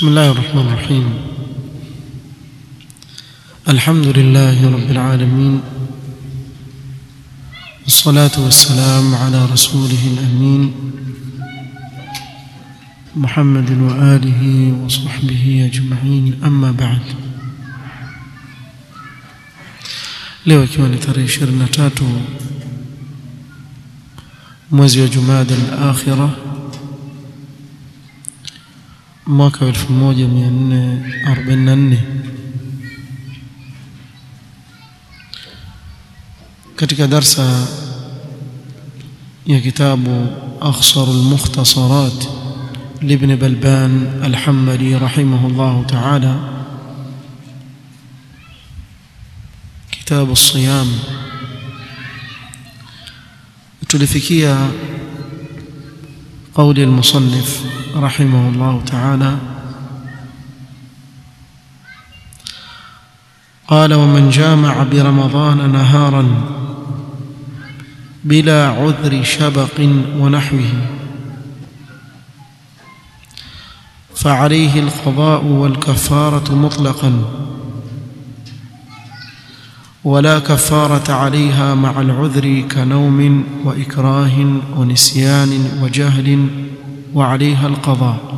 بسم الله الرحمن الرحيم الحمد لله رب العالمين والصلاة والسلام على رسوله الأمين محمد وآله وصحبه أجمعين أما بعد leo ikiwa ni tarehe 23 mwezi wa Jumada al-Akhirah mwaka 1444 katika darsa ya kitabu أخصر المختصرات لابن بلبان الحمدي رحمه الله تعالى كتاب الصيام tulifikia قول المصنف رحمه الله تعالى قال ومن جامع برمضان نهارا بلا عذر شبق ونحوه فعليه القضاء والكفارة مطلقا ولا كفارة عليها مع العذر كنوم وإكراه ونسيان وجهل وعليها القضاء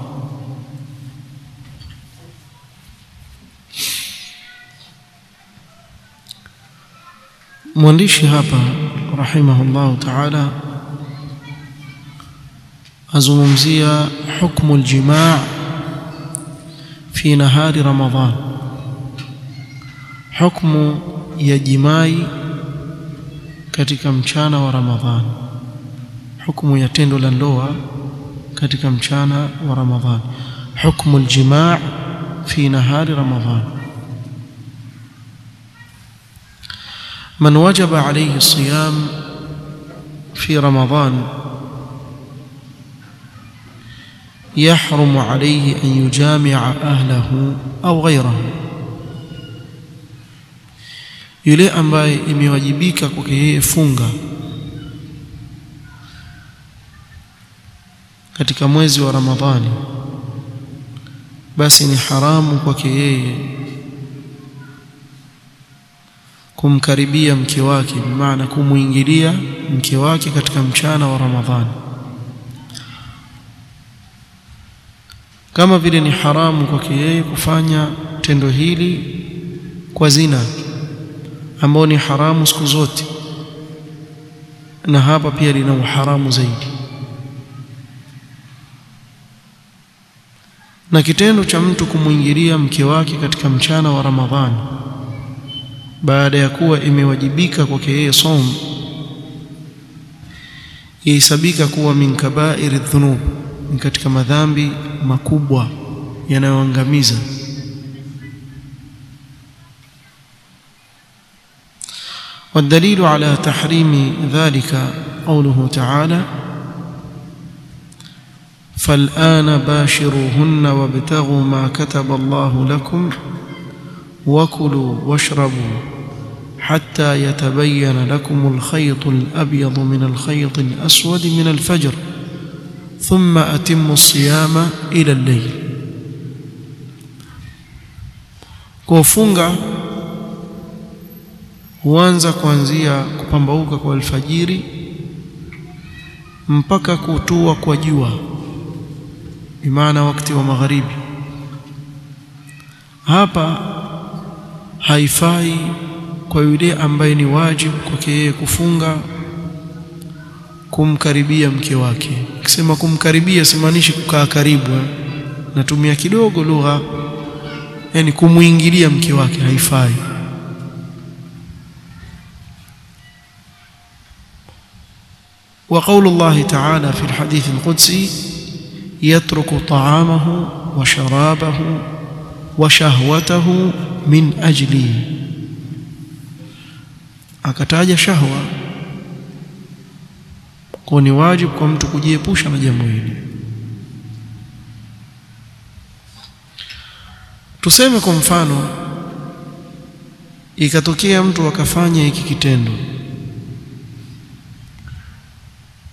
mwandishi hapa rahimahullahu ta'ala azungumzia hukmu aljimaa fi nahari ramadhan hukmu ya jimai katika mchana wa ramadhan hukmu ya tendo la ndoa katika mchana wa ramadhan hukmu aljimaa fi nahari ramadhan من وجب عليه الصيام في رمضان يحرم عليه أن يجامع أهله أو غيره yule ambaye imewajibika kwake yeye funga katika mwezi wa Ramadhani basi ni haramu kwake yeye kumkaribia mke wake maana kumuingilia mke wake katika mchana wa Ramadhani kama vile ni haramu kwake yeye kufanya tendo hili kwa zina ambao ni haramu siku zote na hapa pia lina uharamu zaidi na kitendo cha mtu kumwingilia mke wake katika mchana wa Ramadhani baada ya kuwa imewajibika kwake yeye som yahesabika kuwa min kabairi dhunub ni katika madhambi makubwa yanayoangamiza والدليل على تحريم ذلك قوله تعالى فالآن باشروهن وابتغوا ما كتب الله لكم وكلوا واشربوا حتى يتبين لكم الخيط الأبيض من الخيط الأسود من الفجر ثم أتموا الصيام إلى الليل kufunga huanza kuanzia kupambauka kwa alfajiri mpaka kutua kwa jua bimaana wakati wa magharibi hapa haifai kwa yule ambaye ni wajibu kwake yeye kufunga kumkaribia mke wake akisema kumkaribia simaanishi kukaa karibu natumia kidogo lugha yani kumuingilia mke wake haifai وقول الله تعالى في الحديث القدسي يترك طعامه وشرابه وشهوته من أجلي akataja shahwa kwa ni wajibu kwa mtu kujiepusha na jambo hili tuseme kwa mfano ikatokea mtu akafanya hiki kitendo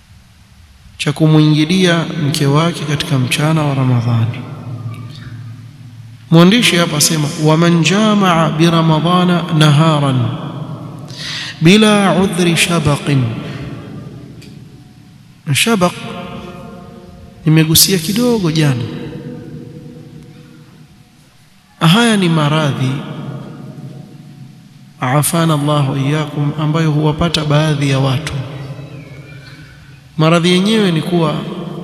cha kumwingilia mke wake katika mchana wa Ramadhani mwandishi hapa asema waman jamaa bi ramadhana naharan bila udhri shabaqin na shabaq nimegusia kidogo jana haya ni maradhi afana Allah wa iyyakum ambayo huwapata baadhi ya watu maradhi yenyewe ni kuwa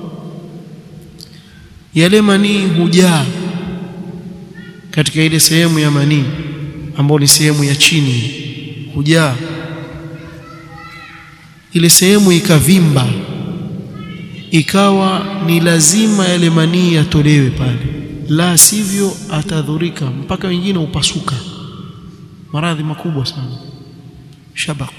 yale manii hujaa katika ile sehemu ya manii ambayo ni sehemu ya chini hujaa ile sehemu ikavimba ikawa ni lazima yale manii yatolewe pale la sivyo atadhurika mpaka wengine upasuka maradhi makubwa sana shabaq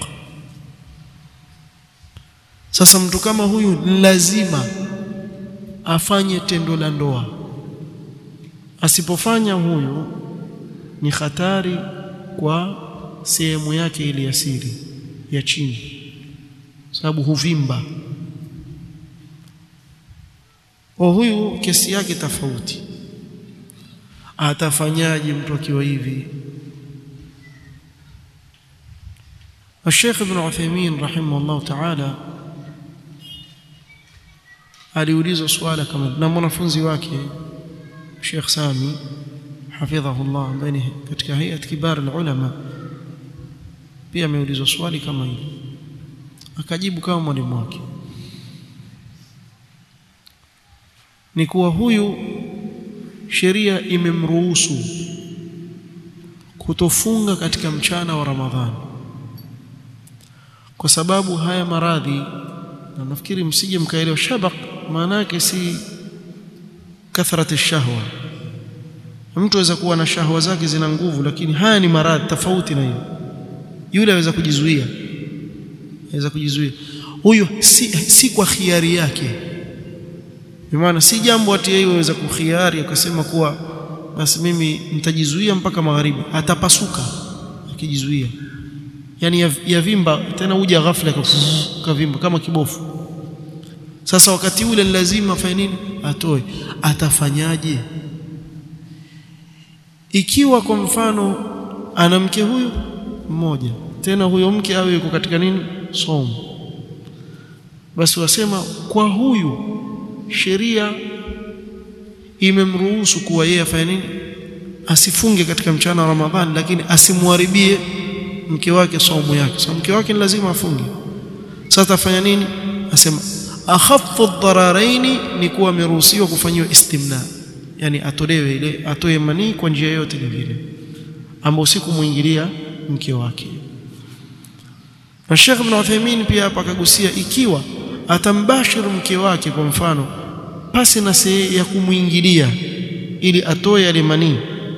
sasa mtu kama huyu lazima afanye tendo la ndoa asipofanya huyu ni hatari kwa sehemu yake ile ya siri ya chini sababu huvimba o huyu kesi yake tofauti atafanyaje mtu akiwa hivi الشيخ ابن عثيمين رحمه الله تعالى aliulizwa swala kama na mwanafunzi wake Sheikh Sami hafidhahullah ambaye ni katika hayat kibar ulama pia ameulizwa swali kama hili akajibu kama mwalimu wake ni kuwa huyu sheria imemruhusu kutofunga katika mchana wa Ramadhani kwa sababu haya maradhi na nafikiri msije mkaelewa shabaq maana yake si kathrati shahwa mtu aweza kuwa na shahwa zake zina nguvu lakini haya ni maradhi tofauti na hiyo yule aweza kujizuia aweza kujizuia huyu si, si kwa khiari yake maana si jambo ati yeye aweza kukhiari akasema kuwa basi mimi nitajizuia mpaka magharibi atapasuka akijizuia yani yavimba ya tena uja ghafla kavimba kama kibofu sasa wakati ule ni lazima afanye nini atoe atafanyaje ikiwa kwa mfano ana mke huyu mmoja tena huyo mke awe yuko katika nini somo basi wasema kwa huyu sheria imemruhusu kuwa yeye afanye nini asifunge katika mchana wa Ramadhani lakini asimharibie mke wake saumu yake sababu mke wake ni lazima afunge sasa afanya nini asema akhaffu dhararaini ni kuwa ameruhusiwa kufanyiwa istimna yani atolewe ile atoe manii kwa njia yote ile vile ambao si kumuingilia mke wake na Sheikh Ibn Uthaymeen pia hapa akagusia ikiwa atambashiru mke wake kwa mfano pasi na see ya kumuingilia ili atoe yale manii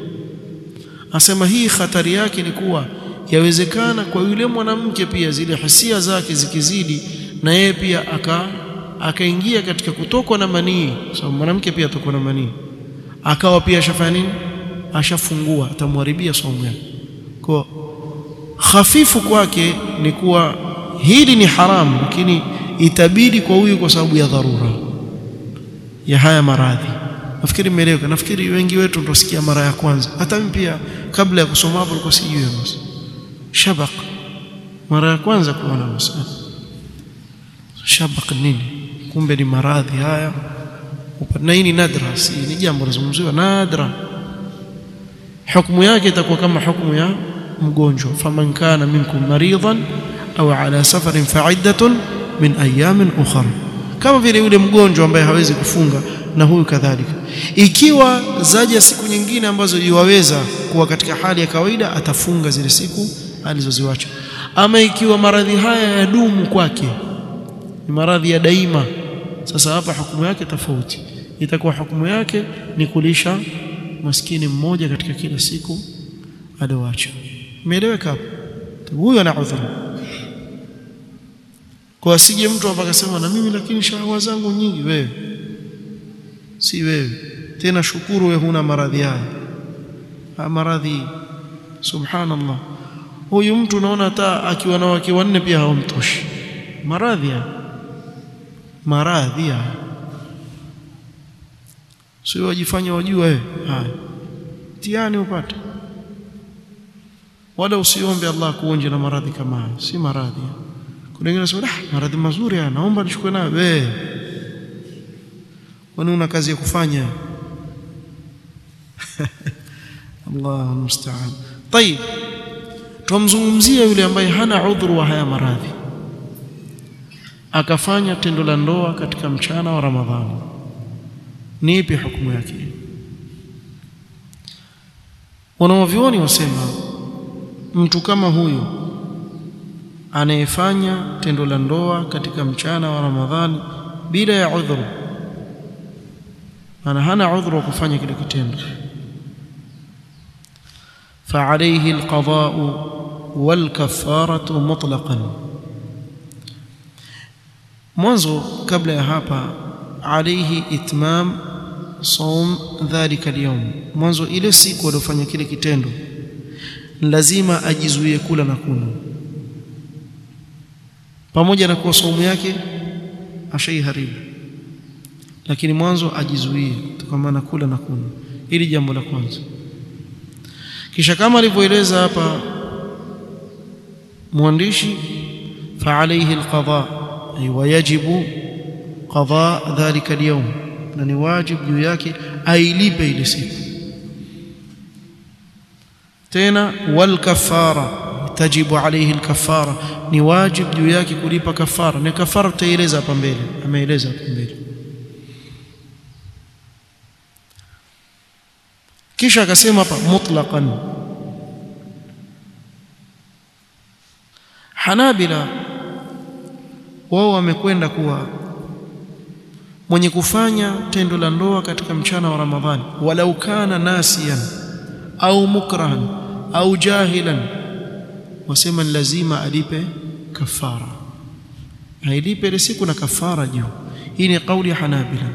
asema hii hatari yake ni kuwa yawezekana kwa yule mwanamke pia zile hisia zake zikizidi na yeye pia aka akaingia katika kutokwa na manii sababu so, mwanamke pia atokwa na manii akawa pia ashafanya nini ashafungua atamharibia somo yake kwa hafifu kwake ni kuwa hili ni haramu lakini itabidi kwa huyu kwa sababu ya dharura ya haya maradhi nafikiri mmeeleweka nafikiri wengi wetu tutasikia mara ya kwanza hata mimi pia kabla ya kusoma hapo nilikuwa sijui basi shabaq mara ya kwanza kuona msana shabaq nini kumbe ni maradhi haya na hii ni nadra si ni jambo lazungumziwa nadra hukumu yake itakuwa kama hukumu ya mgonjwa faman kana minkum maridan au ala safarin fa'iddatun min ayamin ukhra kama vile yule mgonjwa ambaye hawezi kufunga na huyu kadhalika ikiwa zaja siku nyingine ambazo yuwaweza kuwa katika hali ya kawaida atafunga zile siku alizoziwacha ama ikiwa maradhi haya yadumu kwake ni maradhi ya daima sasa hapa hukumu yake tofauti itakuwa hukumu yake ni kulisha maskini mmoja katika kila siku alioacha umeeleweka hapo huyo ana udhuru kwa asije mtu hapa akasema na mimi lakini shahawa zangu nyingi wewe si wewe tena shukuru wewe huna maradhi haya ha maradhi subhanallah huyu mtu unaona hata akiwa na wake wanne pia hawamtoshi maradhi haya maradhi haya sio wajifanya wajua wewe haya mtihani upate wala usiombe Allah kuonje na maradhi kama hayo si maradhi kuna wengine wanasema ah maradhi mazuri haya naomba nichukue nayo wewe kwani una kazi ya kufanya Allah musta'an طيب tumzungumzia yule ambaye hana udhuru wa haya maradhi akafanya tendo la ndoa katika mchana wa Ramadhani ni ipi hukumu yake wanaovioni wasema mtu kama huyu anayefanya tendo la ndoa katika mchana wa Ramadhani bila ya udhuru ana hana udhuru wa kufanya kile kitendo فعليه القضاء والكفارة مطلقا mwanzo kabla ya hapa عليه إتمام صوم ذلك اليوم mwanzo ile siku aliyofanya kile kitendo lazima ajizuie kula na kunywa pamoja na kuwa saumu yake ashaiharibu lakini mwanzo ajizuie kutokana na kula na kunywa ili jambo la kwanza kisha kama alivyoeleza hapa mwandishi fa alayhi alqada ay wajibu qada dhalika alyawm na ni wajibu juu yake ailipe ile siku tena wal kafara tajibu alayhi alkafara ni wajibu juu yake kulipa kafara na kafara tutaeleza hapa mbele ameeleza hapa mbele kisha akasema hapa mutlaqan Hanabila wao wamekwenda kuwa mwenye kufanya tendo la ndoa katika mchana wa Ramadhani walau kana nasiyan au mukrahan au jahilan wasema ni lazima alipe kafara ailipe ile siku na kafara juu hii ni kauli ya Hanabila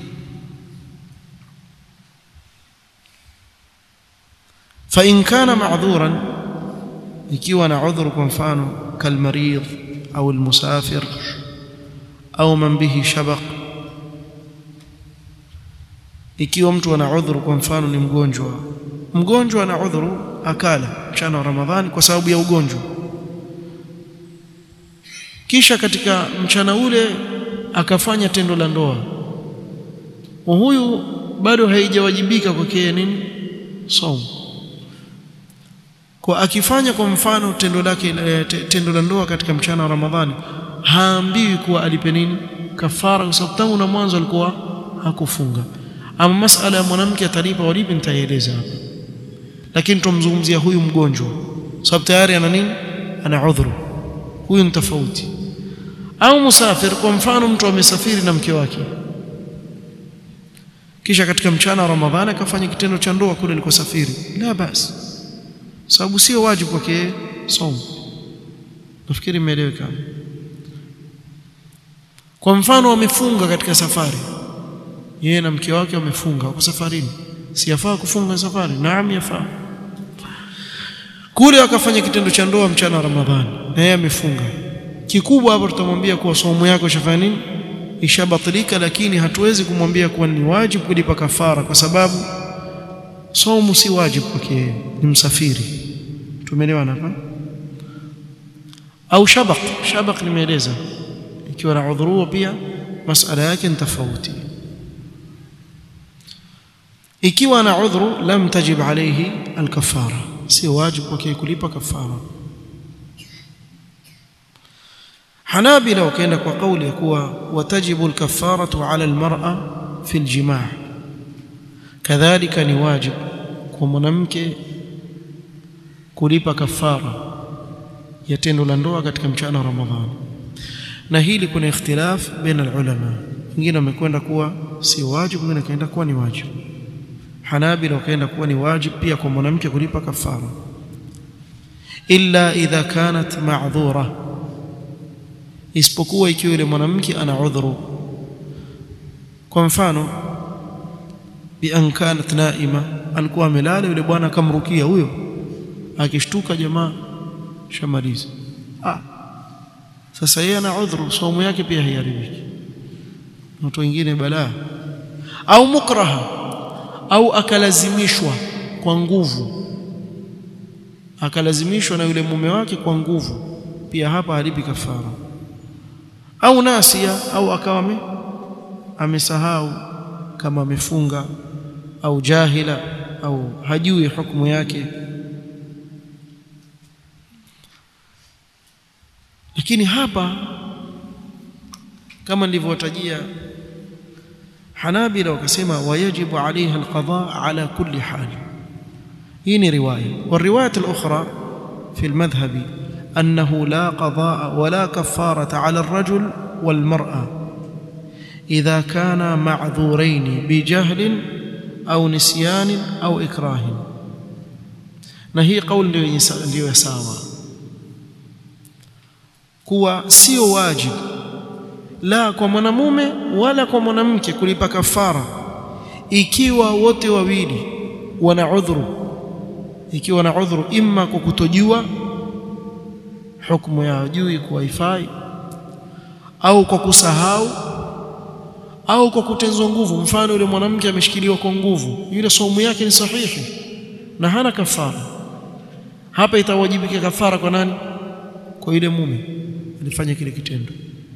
fa in kana ma'dhuran ikiwa na udhuru kwa mfano kalmarid au almusafir au man bihi shabaq ikiwa mtu ana udhuru kwa mfano ni mgonjwa mgonjwa ana udhuru akala mchana wa ramadhani kwa sababu ya ugonjwa kisha katika mchana ule akafanya tendo la ndoa huyu bado haijawajibika kwake nini saumu kwa akifanya kwa mfano tendo lake tendo la ndoa katika mchana wa Ramadhani haambiwi kuwa alipe nini kafara kwa sababu tangu na mwanzo alikuwa hakufunga ama masala ya mwanamke atalipa walipi nitaeleza hapa lakini tumzungumzia huyu mgonjwa sababu tayari ana nini ana udhuru huyu ni tofauti au musafir kwa mfano mtu amesafiri na mke wake kisha katika mchana wa Ramadhani akafanya kitendo cha ndoa kule alikosafiri la basi sababu sio wajibu kwake somo nafikiri imeeleweka kwa mfano wamefunga katika safari yeye na mke wake wamefunga wako safarini si yafaa kufunga safari naam yafaa kule wakafanya kitendo cha ndoa mchana wa Ramadhani na yeye amefunga kikubwa hapo tutamwambia kuwa somo yako ishafanya nini ishabatilika lakini hatuwezi kumwambia kuwa ni wajibu kulipa kafara kwa sababu somo si wajibu kwake ni msafiri tumeelewana hapa au shabaq shabaq nimeeleza ikiwa na udhuru pia masala yake ni tofauti ikiwa na udhuru lam tajib alayhi alkafara si wajibu kwake kulipa kafara Hanabila wakaenda kwa kauli ya kuwa watajibu alkafaratu ala almar'a fi aljimaa kadhalika ni wajibu kwa mwanamke kulipa kafara ya tendo la ndoa katika mchana wa Ramadhani na hili kuna ikhtilaf baina ulama wengine wamekwenda kuwa si wajibu wengine kaenda kuwa ni wajibu Hanabila wakaenda kuwa ni wajibu pia kwa mwanamke kulipa kafara illa idha kanat ma'dhura isipokuwa ikiwa yule mwanamke ana udhuru kwa mfano bi an kanat naima alikuwa amelala yule bwana akamrukia huyo akishtuka jamaa shamaliza ah sasa yeye ana udhuru saumu yake pia haiharibiki watu wengine balaa au mukraha au akalazimishwa kwa nguvu akalazimishwa na yule mume wake kwa nguvu pia hapa halipi kafara au nasia au akawa amesahau kama amefunga au jahila au hajui hukumu yake lakini hapa kama nilivyowatajia Hanabila wakasema wayajibu alaiha alqada ala kulli hal hii ni riwaya والروايه الاخرى في المذهب انه لا قضاء ولا كفاره على الرجل والمراه اذا كانا معذورين بجهل au nisyan au ikrah na hii kauli ndio ndio sawa kuwa sio wajibu la kwa mwanamume wala kwa mwanamke kulipa kafara ikiwa wote wawili wana udhuru ikiwa na udhuru imma kwa kutojua hukumu ya juu kuwa haifai au kwa kusahau au kwa kutenzwa nguvu mfano yule mwanamke ameshikiliwa kwa nguvu yule saumu yake ni sahihi na hana kafara hapa itawajibika kafara kwa nani kwa yule mume alifanya kile kitendo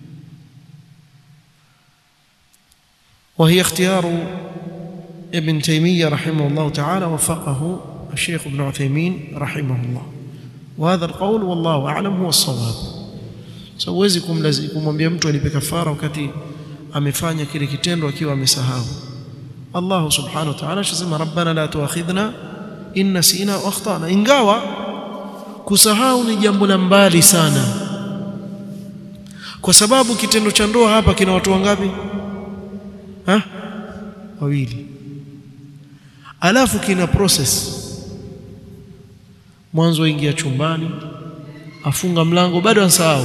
وهي اختيار ابن تيمية رحمه الله تعالى وفقه الشيخ ابن عثيمين رحمه الله وهذا القول والله أعلم هو الصواب siwezi kumwambia mtu alipe kafara wakati amefanya kile kitendo akiwa amesahau Allah subhanahu wa ta'ala anasema rabbana la tuakhidhna in nasina wa akhtana ingawa kusahau ni jambo la mbali sana kwa sababu kitendo cha ndoa hapa kina watu wangapi ha wawili alafu kina process mwanzo ingia chumbani afunga mlango bado ansahau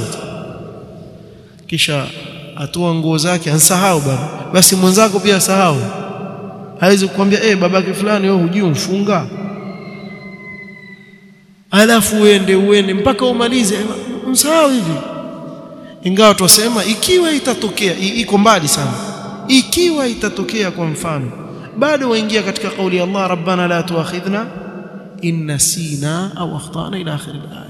kisha atoa nguo zake ansahau bado basi mwenzako pia asahau hawezi kukwambia eh babake fulani wewe hujui umfunga alafu uende uende mpaka umalize msahau hivi ingawa twasema ikiwa itatokea iko mbali sana ikiwa itatokea kwa mfano bado waingia katika kauli ya Allah rabbana la tuakhidhna in nasina au akhtana ila akhir al-aya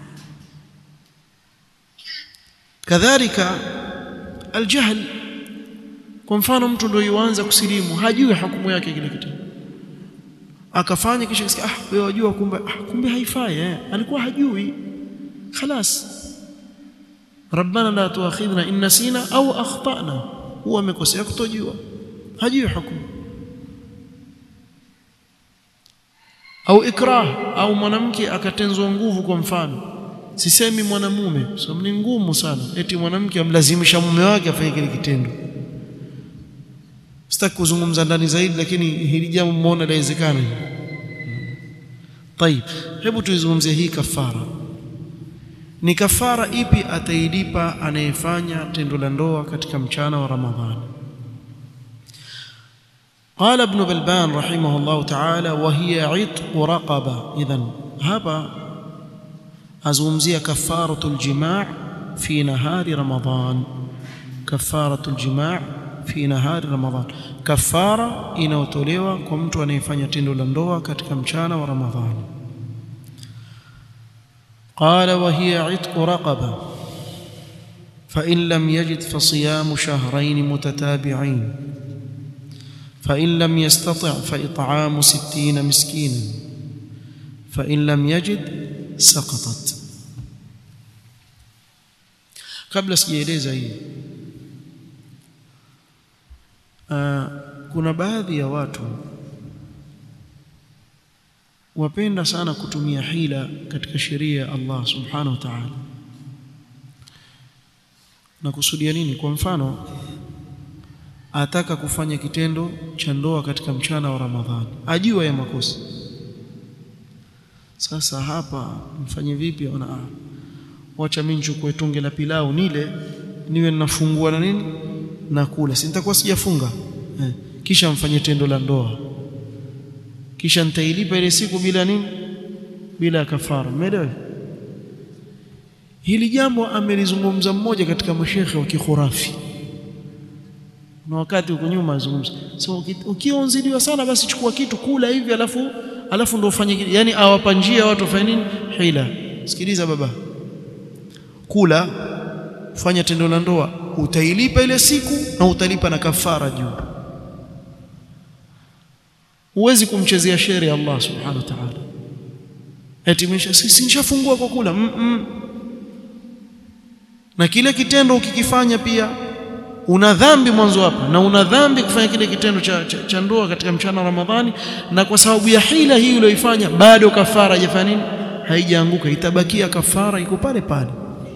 kadhalika aljahl kwa mfano mtu ndio yuanza kusilimu hajui hukumu yake kile kitu akafanya kisha kisikia ah wewe wajua kumbe ah kumbe haifai eh alikuwa hajui خلاص ربنا لا تؤاخذنا ان نسينا او اخطانا هو amekosea kutojua hajui hukumu au ikrah au mwanamke akatenzwa nguvu kwa mfano sisemi mwanamume sababu ni ngumu sana eti mwanamke amlazimisha mume wake afanye kile kitendo sitaki kuzungumza ndani zaidi lakini hili jambo mmeona lawezekana طيب hebu tuizungumzie hii kafara ni kafara ipi atailipa anayefanya tendo la ndoa katika mchana wa ramadhani قال ابن بلبان رحمه الله تعالى وهي عتق رقبه اذا هذا azungumzia kafaratul jimaa fi nahari ramadhan kafaratul jimaa fi nahari ramadhan kafara inayotolewa kwa mtu anayefanya tendo la ndoa katika mchana wa ramadhani قال وهي عتق رقبه فان لم يجد فصيام شهرين متتابعين فان لم يستطع فاطعام ستين مسكينا فان لم يجد سقطت kabla sijaeleza hii kuna baadhi ya watu wapenda sana kutumia hila katika sheria ya Allah subhanahu wa ta'ala na kusudia nini kwa mfano ataka kufanya kitendo cha ndoa katika mchana wa Ramadhani ajua ya makosa sasa hapa mfanye vipi ona ah wacha mimi nichukue tunge la pilau nile niwe ninafungua na nini na kula si nitakuwa sijafunga eh. kisha mfanye tendo la ndoa kisha nitailipa ile siku bila nini bila kafara umeelewa hili jambo amelizungumza mmoja katika mashekhe wa kikhurafi na wakati huko nyuma azungumza so ukiwa unzidiwa sana basi chukua kitu kula hivi alafu alafu ndio ufanye yani awapa njia watu wafanye nini hila sikiliza baba kula fanya tendo la ndoa utailipa ile siku na utalipa na kafara juu huwezi kumchezea sheria Allah subhanahu wa ta'ala eti mesha sisi nishafungua kwa kula mm -mm. na kile kitendo ukikifanya pia una dhambi mwanzo hapa na una dhambi kufanya kile kitendo cha, cha, cha ndoa katika mchana wa Ramadhani na kwa sababu ya hila hii uliyoifanya bado kafara haijafanya nini haijaanguka itabakia kafara iko pale pale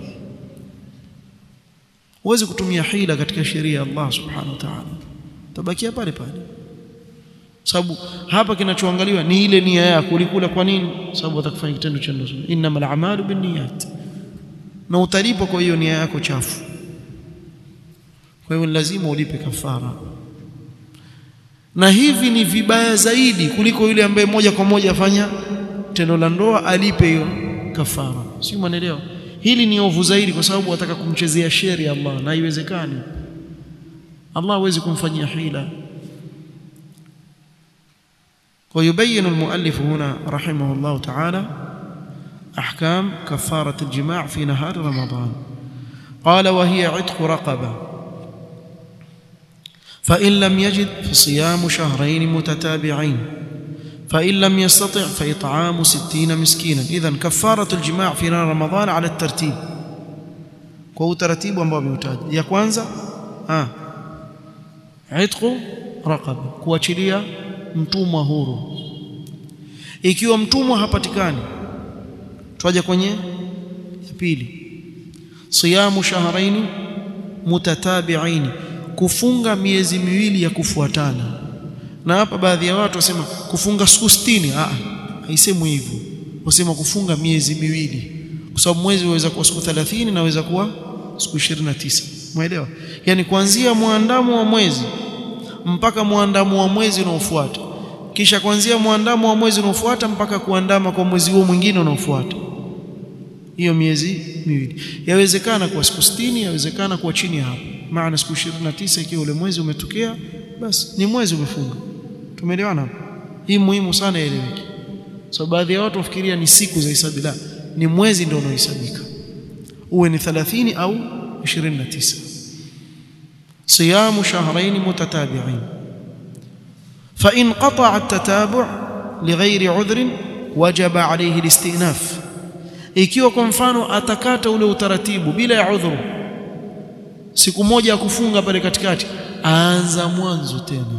huwezi kutumia hila katika sheria ya Allah subhanahu wa ta'ala tabakia pale pale sababu hapa kinachoangaliwa ni ile nia yako ulikula kwa nini sababu utakufanya kitendo cha ndoa innamal a'malu binniyat na utalipwa kwa hiyo nia yako chafu kwa hiyo lazima ulipe kafara na hivi ni vibaya zaidi kuliko yule ambaye moja kwa moja afanya tendo la ndoa alipe hiyo kafara si mwanaelewa hili ni ovu zaidi kwa sababu wataka kumchezea sheria Allah na haiwezekani Allah hawezi kumfanyia hila ويبين المؤلف هنا رحمه الله تعالى أحكام كفارة الجماع في نهار رمضان قال وهي عتق رقبة فإن لم يجد فصيام شهرين متتابعين فإن لم يستطع فإطعام ستين مسكينا إذن كفارة الجماع في نهار رمضان على الترتيب kwa utaratibu ambao ameutaja ya kwanza ah itqu raqaba kuachilia mtumwa huru ikiwa mtumwa hapatikani twaja kwenye ya pili siyamu shahraini mutatabi'aini kufunga miezi miwili ya kufuatana na hapa baadhi ya watu wasema kufunga siku 60 ah haisemwi hivyo wasema kufunga miezi miwili kwa sababu mwezi unaweza kuwa siku 30 na unaweza kuwa siku 29 umeelewa yani kuanzia muandamo wa mwezi mpaka muandamo wa mwezi unaofuata kisha kuanzia muandamo wa mwezi unaofuata mpaka kuandama kwa mwezi huo mwingine unaofuata hiyo miezi miwili yawezekana kwa siku 60 yawezekana kwa chini hapo maana siku 29 ikiwa ule mwezi umetokea basi ni mwezi umefunga tumeelewana hapo hii muhimu sana ieleweke so baadhi ya watu wafikiria ni siku za hisabu la ni mwezi ndio unaohesabika uwe ni 30 au 29 صيام شهرين متتابعين فإن قطع التتابع لغير عذر وجب عليه الاستئناف ikiwa kwa mfano atakata ule utaratibu bila ya udhuru siku moja ya kufunga pale katikati aanza mwanzo tena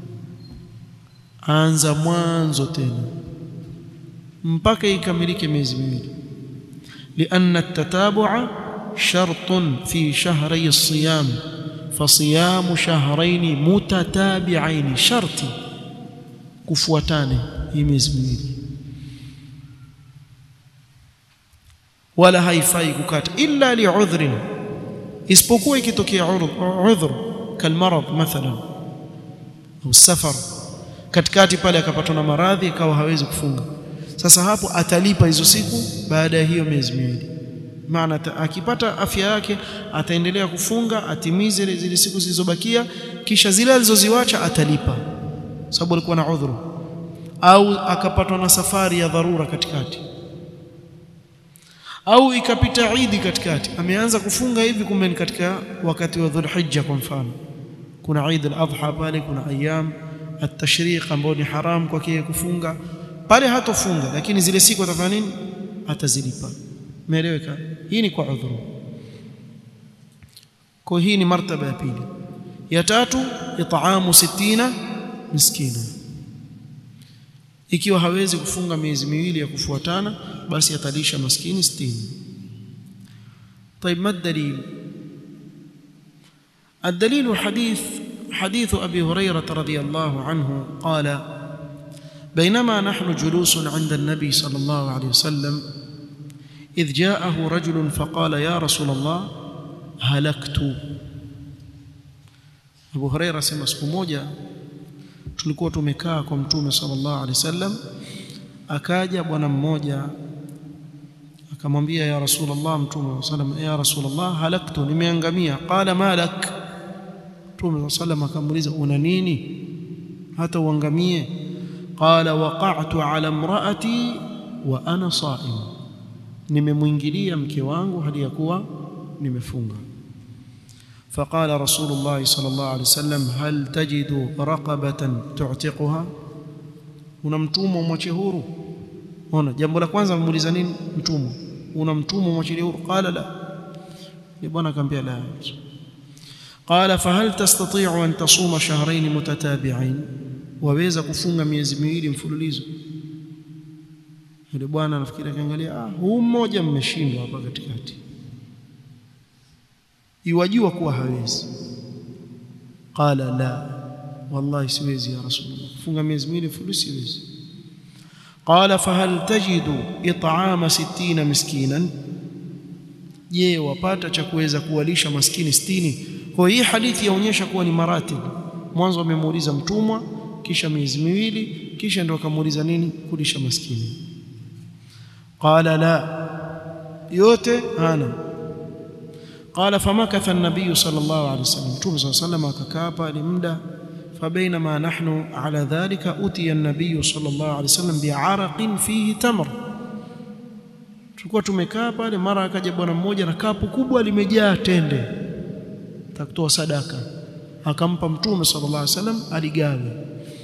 aanza mwanzo tena mpaka ikamilike miezi miwili لأن التتابع شرط في شهري الصيام فصيام شهرين متتابعين شرط kufuatane hii miezi miwili wala haifai kukata illa li'udhrin isipokuwa ikitokea udhur kalmarad mathalan au safar katikati pale akapatwa na maradhi akawa hawezi kufunga sasa hapo atalipa hizo siku baada ya hiyo miezi miwili maana akipata afya yake ataendelea kufunga atimize zile siku zilizobakia kisha zile alizoziwacha atalipa sababu alikuwa na udhuru au akapatwa na safari ya dharura katikati au ikapita Idi katikati ameanza kufunga hivi kumbe ni katika wakati wa Dhulhijja kwa mfano kuna Eid al-Adha pale kuna ayyam at-tashriq ambao ni haram kwake kufunga pale hatofunga lakini zile siku atafanya nini atazilipa umeeleweka hii ni kwa udhuru kwa hii ni martaba ya pili ya tatu it'amu 60 miskina ikiwa hawezi kufunga miezi miwili ya kufuatana basi atalisha maskini 60 طيب ما الدليل الدليل حديث حديث ابي هريره رضي الله عنه قال بينما نحن جلوس عند النبي صلى الله عليه وسلم إذ جاءه رجل فقال يا رسول الله هلكت Abu Huraira sema siku moja tulikuwa tumekaa kwa mtume sallallahu alaihi wasallam akaja bwana mmoja akamwambia ya rasulullah mtume sallam ya rasulullah halaktu nimeangamia qala malak mtume sallam akamuuliza una nini hata uangamie qala waqa'tu ala imra'ati wa ana sa'im nimemwingilia mke wangu hali ya kuwa nimefunga فقال رسول الله صلى الله عليه وسلم هل تجد رقبة تعتقها una mtumwa umwache huru ona jambo la kwanza amemuuliza nini mtumwa una mtumwa umwache huru qala la ni bwana akamwambia la qala fahal tastati'u an tasuma shahrayn mutatabi'ain waweza kufunga miezi miwili mfululizo yule bwana nafikiri akiangalia ah huu mmoja mmeshindwa hapa katikati iwajua kuwa hawezi qala la wallahi siwezi ya rasulullah kufunga miezi miwili mfululizo siwezi qala fahal tajidu it'ama 60 miskinan je wapata cha kuweza kuwalisha maskini 60 kwa hii hadithi yaonyesha kuwa ni maratib mwanzo amemuuliza mtumwa kisha miezi miwili kisha ndio akamuuliza nini kulisha maskini qala la yote hana قال فمكث النبي صلى الله عليه وسلم توب صلى الله عليه وسلم akakaa لمدة فبينما نحن على ذلك أتي النبي صلى الله عليه وسلم بعرق فيه تمر tulikuwa tumekaa pale mara akaja bwana mmoja na kapu kubwa limejaa tende takutoa sadaka akampa mtume sallallahu alaihi wasallam aligawe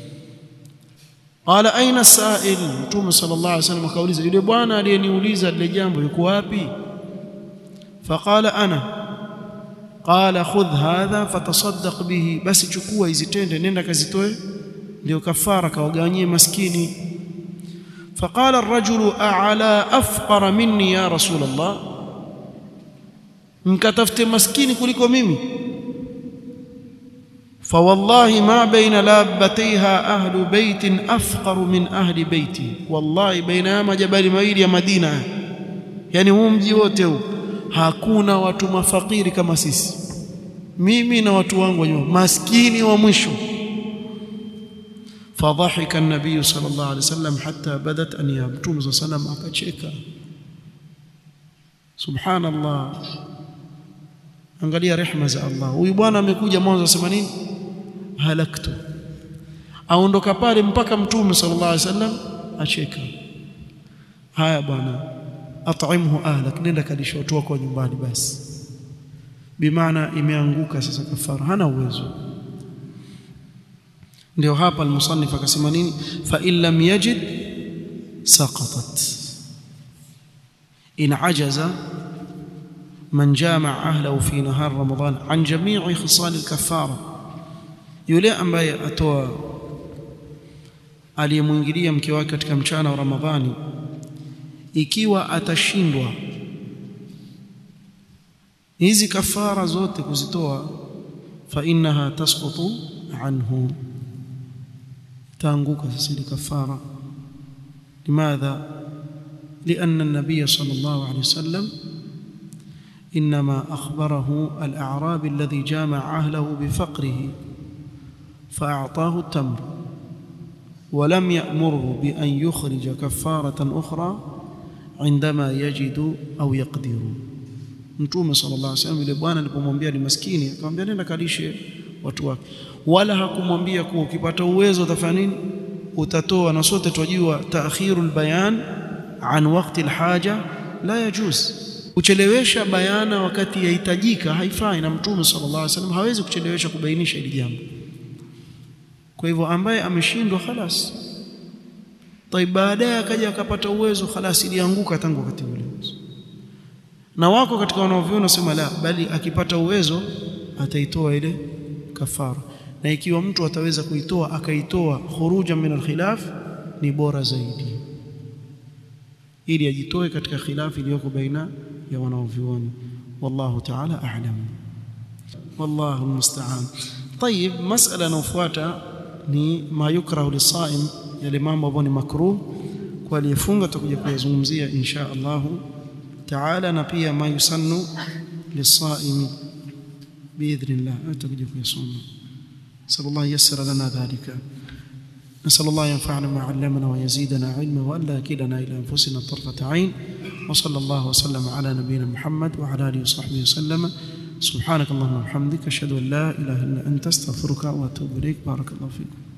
qala aina sa'il mtume sallallahu alaihi wasallam akauliza yule bwana aliyeniuliza lile jambo yuko wapi faqala ana qala khudh hadha fatasaddaq bihi basi chukua hizi tende nenda kazitoe ndio kafara kawagawanyie maskini فقال الرجل أعلى أفقر مني يا رسول الله mkatafute maskini kuliko mimi فوالله ما بين لابتيها أهل بيت أفقر من أهل بيتي والله بين majabali mawili ya Madina yani huu mji wote huu hakuna watu mafakiri kama sisi mimi na watu wangu nyuma maskini wa mwisho فضحك النبي صلى الله عليه وسلم حتى بدت انياب مtume صلى الله عليه وسلم akacheka subhanallah angalia rehema za Allah huyu bwana amekuja mwanzo asema nini halaktu aondoka pale mpaka mtume sallallahu alaihi wasallam acheka haya bwana at'imhu ahlak nenda kalisha watu wako nyumbani basi bimaana imeanguka sasa kafara hana uwezo ndio hapa almusannif akasema nini fa in lam yajid saqatat in ajaza man jamaa ahlahu fi nahar ramadan an jami'i khisal alkafara yule ambaye atoa aliyemwingilia mke wake katika mchana wa ramadhani ikiwa atashindwa hizi kafara zote kuzitoa fa innaha tasqutu anhu تانغوك سيدي كفارة لماذا؟ لأن النبي صلى الله عليه وسلم إنما أخبره الأعرابي الذي جامع أهله بفقره فأعطاه التمر ولم يأمره بأن يخرج كفارة أخرى عندما يجد أو يقدر Mtume sallallahu alaihi wasallam yule bwana alipomwambia ni maskini akamwambia nenda kalishe watu wake wala hakumwambia kuwa ukipata uwezo utafanya nini utatoa na sote twajua ta'khirul bayan an waqti alhaja la yajuz kuchelewesha bayana wakati yahitajika haifai na mtume sallallahu alaihi wasallam hawezi kuchelewesha kubainisha hili jambo kwa hivyo ambaye ameshindwa khalas طيب baadaye akaja akapata uwezo khalas ilianguka tangu wakati ule na wako katika wanaoviona sema la bali akipata uwezo ataitoa ile kafara na ikiwa mtu ataweza kuitoa akaitoa khuruja min alkhilaf ni bora zaidi ili ajitoe katika khilafu iliyoko baina ya wanaovioni wallahu ta'ala a'lam wallahu almusta'an طيب مساله inayofuata ni ma yukrahu lisaim yale mambo ambayo ni makruh kwa aliyefunga tutakuja kuyazungumzia insha Allah ta'ala na pia ma yusannu lisaimi باذن الله تجد يصوم نسال الله ييسر لنا ذلك نسال الله ينفعنا ما علمنا ويزيدنا علما والا يكلنا الى انفسنا طرفه عين وصلى الله وسلم على نبينا محمد وعلى اله وصحبه وسلم سبحانك اللهم وبحمدك اشهد ان لا اله الا انت استغفرك واتوب اليك بارك الله فيكم